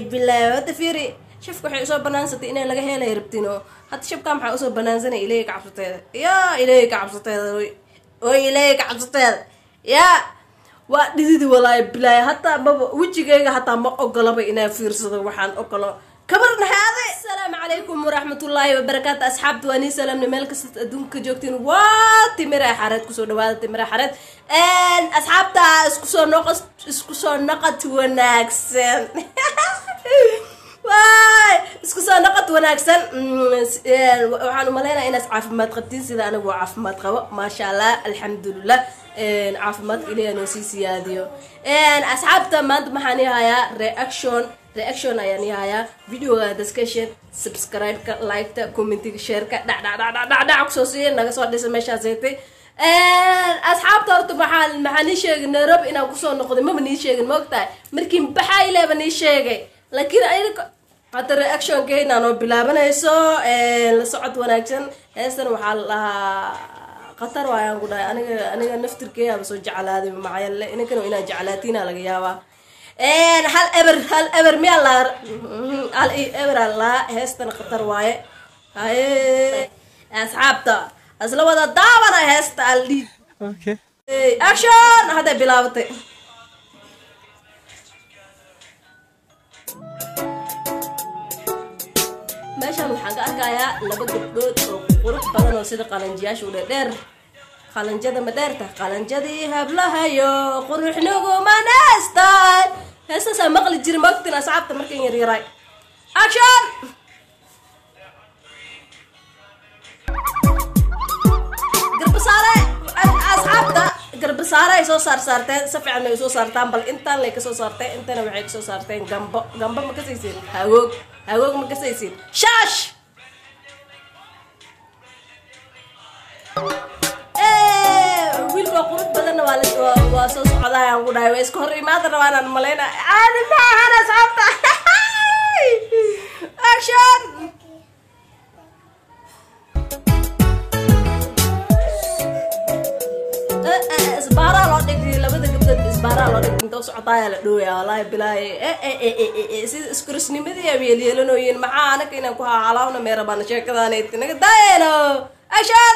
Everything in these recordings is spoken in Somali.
bilaahi hadda fiiri shafka waxay usoo banaansatay inay laga helay rabtiin oo hadda shabkaa maxaa usoo banaansanay ilaahay ka cabsateeda yaa ilaahay ka cabsateeda oy oy ilaahay ka cabsateeda yaa waa dhididi walaahi bilaahi hataa maba wejigayga hataa ma ogolaba inaa fiirsado waxaan ogolo kabar naxaade asalaamu calaykum waraxmatullaahi wabarakaatu asxaabta waa nii salaamna meel kasta adduunka joogtiin waa timira xareed kusoo dhawaada timira xareed asxaabta isku soo noqo isku soo noqod wanaagsan waay isku soo noqod wanaagsan waxaan umaleynaya inaad caafimaad qabtiin sida anigu waa caafimaad qabo maasha allah alxamdulilah caafimaadka ilaah noo sii siyaadiyo asxaabta maanta maxaan ihayaa reaction reaction ayaan ihayaa videoga discussion subscribe-ka like-ta commentiga shareka dhacdhacdhacdhacdhac kusoo siiya naga soo dhisa meeshaas heetay asxaabta horta maxaa maxaa nii sheegay nairobi inaan kusoo noqday maba nii sheegin maogtahay markii baxaa ileeba nii sheegay laakiin ayna hadda reactionkeena noo bilaabanayso la socod wanaagsan heestan waxaa la dhahaa khatar waayaan ku dhahay aniga aniga naftirkeeyaaba soo jeclaaday macayalle inankana inaa jeclaatiina laga yaabaa hal eber hal eber miyaa la hal eber aa laa heestan khatar waaye haye asxaabta asla wada daabana heesta aldhi Okay. action hadday bilaabatay meeshaan waxaan ka arkayaa laba gabdhood oo qurux badan oo sida qalanjiyaasha u dheerdheer qalanjada ma dheerta qalanjadii hablahayo quruxniguma neestay heestaasaa maqli jiri mogtin asxaabta markan yaryaray action garbasaare asxaabta garbasaare ay soo saar saarteen si fiican ay soo saartaan bal intaan lay kasoo saarteen intana waxay kasoo saarteen gambo gambo ma kasaysiin hagoog hagoog ma kasaysiin shaash wiilka qurux badanna waa la- waa- waa soo socdaayaan ku dhahay waa iska hor imaada rabaanaan malayna caadi ma ahan asxaabta action isbaaraa loo dhigay labada gabdhood isbaaraa loo dhigay inta socotaaya la dhowaya wallaahi bilaahi sida iskurisnimadii ay yeelyeelanooyiin maxaa anaka inaan ku hahalaawna meerabaana sheekadaanay naga daayeno action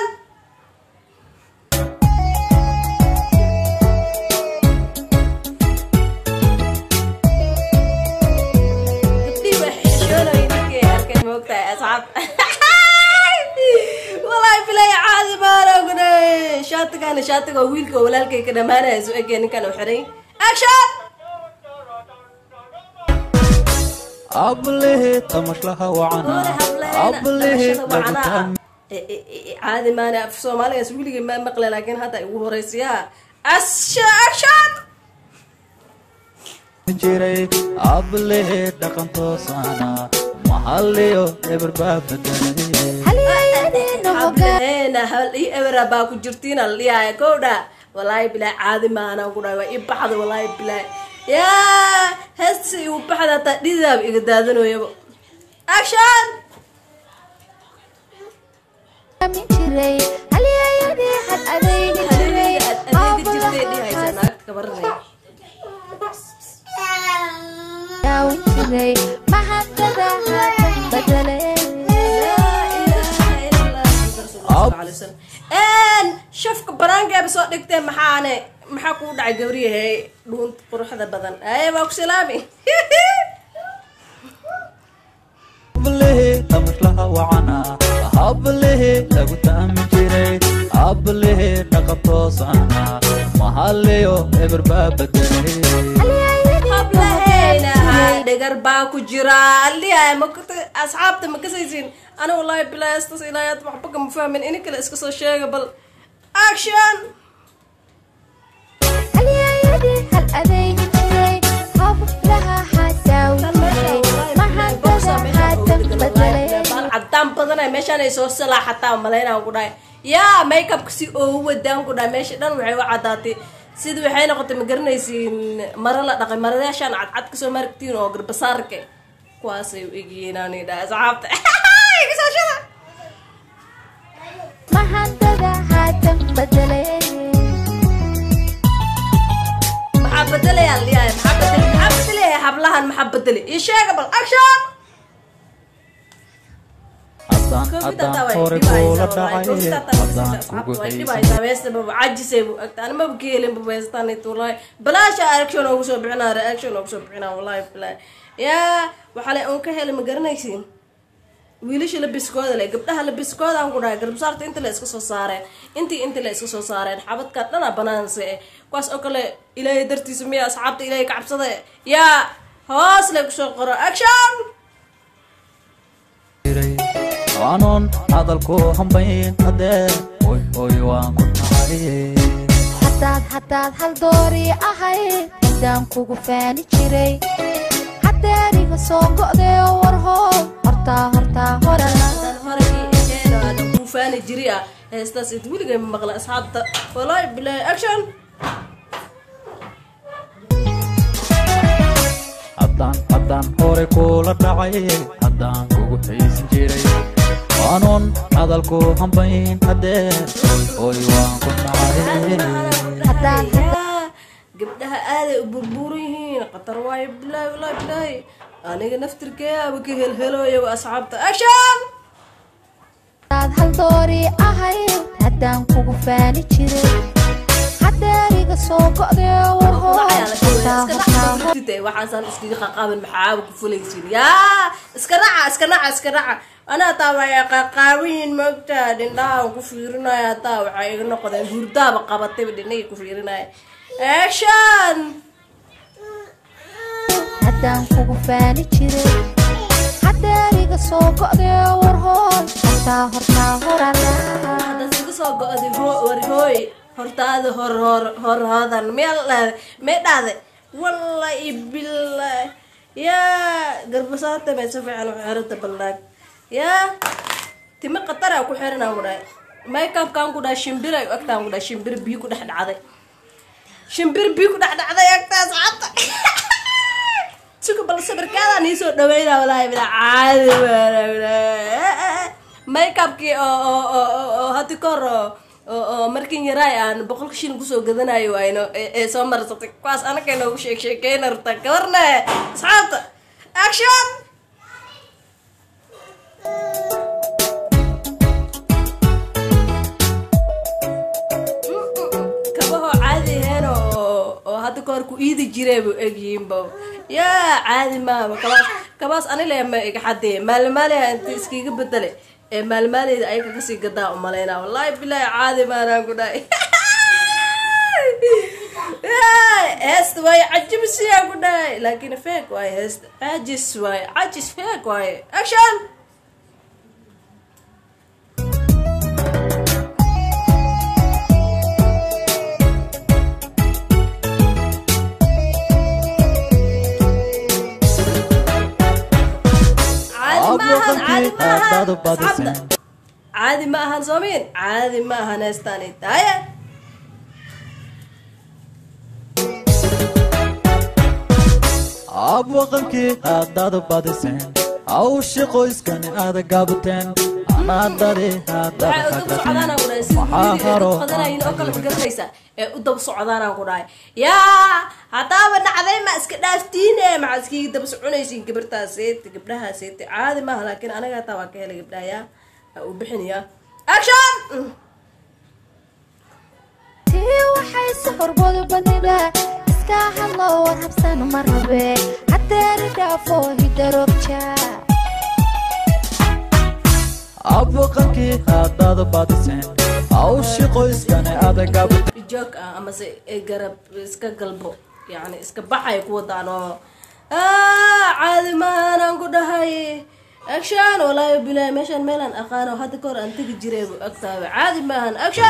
gabdhihii waa xishoonayin markii ay arkeen moogtahay asxaabta wallaahi bilaahi caadi baan ognay shaatigana shaatiga oo wiilka oo walaalkay ka dhamaanaya soo egaya ninkan u xiray action ablehe tamashlaha wacana Hore hableena, ablehe dhalashada wacnaa. lagutaan E- e- e- caadi maana af soomaaligaas weligay ma maqle laakiin hadda igu horeysiyaa asha action jiray ablehe dhaqan toosana mahaliyo eber baa bedelay hableena hal ii ebera baa ku jirtiina la dhiyaaya kowdha wallaahi bilaa caadi maanaan ku dhahay waa ii baxda wallaahi bilaa yaa heesta igu baxda hataa dhidaaba iga daadanoyaba action haleeliga aad adeega jirtay dhihaysa naagta kabaranaya shafka banaankeeba soo dhigtee maxaane maxaa kuu dhacay gabriyahay dhuunta quruxda badan aye waa ku salaami ablehe tamashlaha wacana ablehe lagu taami jiray ablehe dhaqan toosana mahaliyo eber baa bedelay hablaheyna dhagar baa ku jira aliyahay makta asxaabta ma kasaysiin ana wallaahi bilaastas ilaayaad waxba kama fahmin ini kale iska soo sheega bal action bal cadaan badanay meeshaan ay soo salaaxataa malaynaan ku dhahay yaa makeupka si oogu wadaan ku dhahay meesha dhan waxay u cadaatay sida waxay noqotay ma garanaysiin maro la dhaqay maradaashaan cadcad kasoo maragtiin oo garbasaarka kuwaasay u egyihiin aan dhahay asxaabta Kasashada. maxaa bedelaya liyahay maxaa bedel maxaa bedelaya hablahan maxaa bedeli ii sheega bal action haddaan haddaan hore kula dhacay haddaan kugu balaasha action ugu soo bixinaa reaction ugu soo bixinaa wallahi bilahi yaa waxaa le un ka helay ma garanaysiin wiilasha labiskooda le gabdhaha labiskooda aan ku dhahay garbasaarta inta la iska soo saareen intii inta la iska soo saareen xabadka dhana banaanse eh kuwaas oo kale ilaahay dartiisa miya asxaabta ilaahay ka cabsada yaa hoos le kusoo qoro action anoon hadalku hambayn haddee hoy hoy waan ku nacay haddaad haddaad hal doori ahayd haddaan kugu faani jiray haddeeriga soo go'dee warhoo hortaa hortaa horala hadaan horagii eheeda aan kuu faani jiri ah heestaas id weligay ma maqla asxaabta wallahi bilahi action haddaan haddaan hore kula dhacay haddaan kugu xiisin jiray anoon hadalku hambayn haddee hoy hoy waan ku nacay Haddaan- Yaa, gabdhaha aaday u burburan yihiin qatar waayo bilaahi wallahi bilaahi aniga naftirkeaba ka helhelooya asxaabta action haddaad hal doori ahayd haddaan kugu faani jiray haddeeriga soo go'dee warhoo hortaa hortaa waxaasaan iskaga qaqaaban maxaaba ku fulaysin yaa iska naca iska naca iska naca anaa taa waa qaqaabayin moogta dhindhahaan ku fiirinaya taa waxay iga noqdeen hurdaaba qabatayba dhindhahii ku fiirinaya action haddaan kugu faani jiray haddeeriga soo go'dee warhoo hortaa hortaa horala haddaad iga soo go-day ho- war hooy hortaada hor hor hor hodan meel dhahday mee dhahday wallahi billahi yaa garbasaarta mee si fiican u xiranta ballaag yaa timo qatara ku xiranaa ku dhahay makeupkaan ku dhahay shimbir ay u agtaan ku dhahay shimbir biyo ku dhex dhacday shimbir biyo ku dhex dhacday agtaas cadda suga bal sawirkaadaan iisoo dhaweynaa walaahi bila caadi makeupkii oo oo oo oo oo hadi kahor oo oo oo markin yaraay aan boqolka shilin kusoo gadanayo ayno ee ee soo marsatay kuwaas anaka inoogu sheek sheekeyna rabtaa gabarne asxaabta action kabahoo caadi ahayn oo oo hadda kahor ku iidi jiree bu egyihiinba yaa caadi maaba kabaas kabaas anile ma iga xadee maalmaaliha inta iskiga bedele ee maalmaaleyda ayaga kasii gadaa umalaynaa wallaahi bilaahi caadi maanaan ku dhahay heesta waaye cajibisiyaa ku dhahay laakiin feek waaye heesta cajis waaye cajis feek waaye action caadi maahan caadi maahan Haddaad u badiseen. asxaabta caadi ma ahan soomiin caadi ma ahan heestaani taye ab waqankii haddaad badiseen hawshi qoyskani aada gaabuteen anaadadi waxay u daba socdaanaan ku dhahay si maxaa haro qadanayin oo kale magaranaysa ee u daba socdaanaan ku dhahay yaa haddaaba dhacday ma iska dhaaftiine maxaa iskiga daba soconaysiin gabartaas seeti gabdhaha seeti caadi maaha laakiin anaga hataa waa ka helay gabdhaha yaa ha uu bixinaya action tii waxay si horboodu badnida iska hadlo war habsan ma rabe haddeeri dhaafo hidarogja ab waqankii haddaad badiseen hawshi qoyskani aada gaabuteen joog ah amase ay garab iska galbo yani iska baxay ku wadaan oo "Ah, caadi maahanaan ku dhahay action walaahi bilaahi meeshaan meelaan aqaano hadda kahor aan tegi jiray bu agtaaba caadi maahan action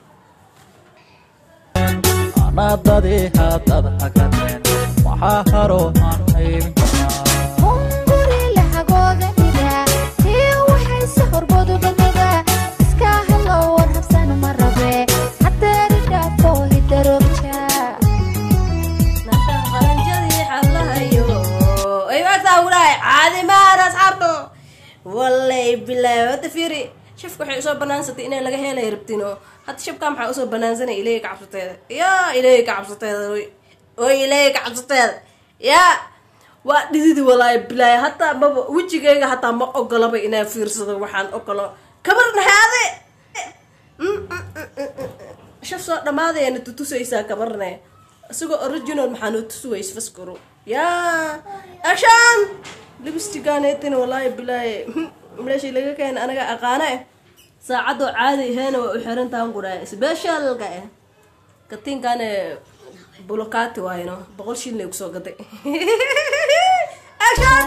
anaadadi haddaad hagateen maxaa haro aan haybin karnaa hunguri lahagooga dhida tii waxay si horboodu badnida iska hadlo war habsan ma rabe haddeeri dhaafo hidarogja nafta qaranjadii xablahayo ay agtaa ku dhahay caadi maahan asxaabto wallay bilaahi hadda fiiri shafka waxay usoo banaansatay inay laga helay rabtino hadda shabkaa maxaa usoo banaansanay ilaahay ka cabsateeda yaa ilaahay ka cabsateeda oy oy ilaahay ka cabsateeda yaa waa dhididi walaahi bilaahi hataa maba wejigayga hataa ma ogolaba inaa fiirsado waxaan ogolo kabar nahaade shaf soo dhammaadayana tutusaysaa kabarne isagoo original maxaa noo tusuways faskuro yaa action libistiganeetin walaahi bilaahi meeshii laga keena anaga aqaana eh saacadoo caadi aheena waa u xiran tahan qudhaa specialka eh katiinkaane bulokati waayno boqol shilnay kusoo gaday action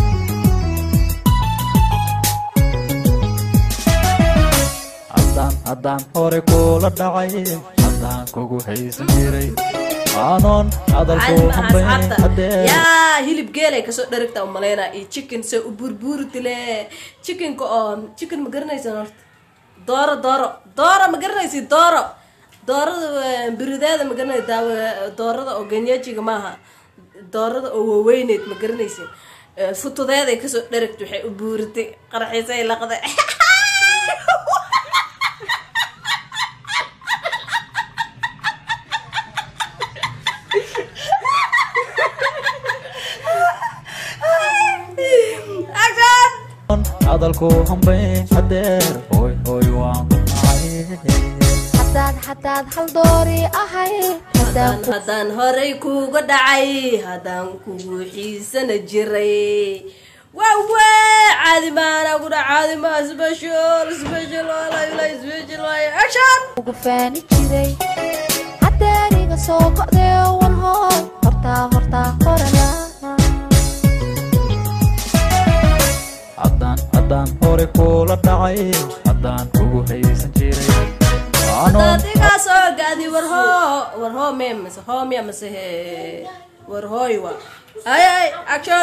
haddaan haddaan hore kula dhacay haddaan kugu haysan jiray aanoon hadalku hambayn haddee yaa hilib geelay kasoo dharagta umaleynaa iyo chicken se u burbuuri dile chickenka oo chicken ma garanaysan horta dooro dooro dooro ma garanaysi dooro doorada birideeda ma garanay daawa doorada oo ganyajiga maaha doorada oo waaweyneyd ma garanaysin futudeeday kasoo dharagta waxay u buuritay qarxiisay laqday action hadalku hambayn hadeer hoy hoy waan ku nacay hadaad hadaad hal doori ahay haddaan haddaan horay kuga dhacay haddaan kugu xiisana jiray waawe caadi maana kudha caadi maa special special walaila special waaye action ugu faani jiray hadeeriga soo go'dee wan hoor hortaa hortaa horana haddaan haddaan hore kula dhacay haddaan kugu haysan jiray aanoon daadigaa soo gaadi warhoo warhoo mee mase hoo miya mase he warhooy wa ay ay action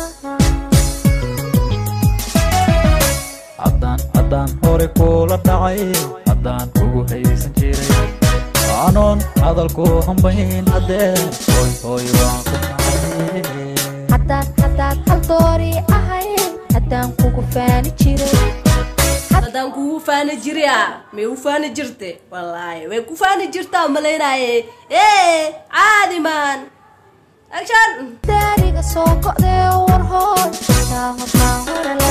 haddaan haddaan hore kula dhacay haddaan kugu haysan jiray aanoon hadalku hambayn hadeer hoy hoy waan ku nacay hadaad hadaad hal doori ahay haddaan kugu faani jiray haddaan kugu faani jiriya may u faani jirte wallaahi way ku faani jirtaa malaynaaye ee caadi maan action hadeeriga soo go'dee wan hoor hortaa hortaa horana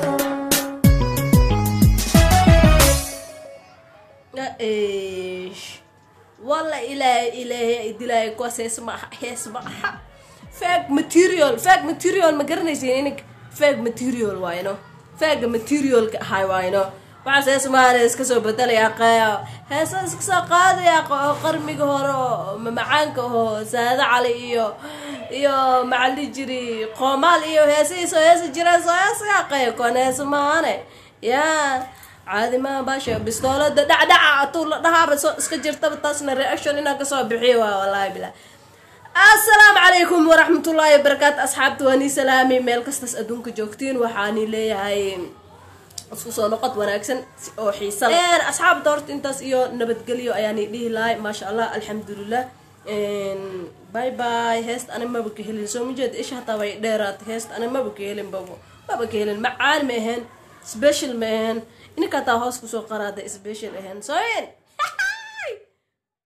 ايش والله الهي الهي دلاي كوس اسمع اسمع فاك ماتيريال فاك ماتيريال ما قرنيسين انك فاك ماتيريال واينو فاك ماتيريال هاي واينو waxaas heesmaana iska soo bedelaya qeeyo heesa iska soo qaadaya qarmiga hore oo mamacaanka oo saada cali iyo iyo macali jiri qoomaal iyo heesihiisoo heesi jireen soo heesaga qeeyo koon heesa maahane yaa caadi maaha baasha bistoolada dhacdhaca atuu la dhahaaba soo iska jirtaba taasna reaction inaan kasoo bixiyo waa wallaahi bilaa assalaamu calaykum waraxmatullaahi wabarakaatu asxaabta waa nii salaami meel kastas adduunka joogtiin waxaani leeyahay isku soo noqod wanaagsan si- oo xiisa leh asxaabta horta intaas iyo nabadgelyo ayaani dhihi lahay maasha allah alxamdulilah bye bye heesta ani maba ka helin soo majeed isha hataa way dheeraatay heesta ani maba ka helin babo maba ka helin macaan ma ahayn special ma ahayn ininka hataa hoos kusoo qaraada special ahayn soo in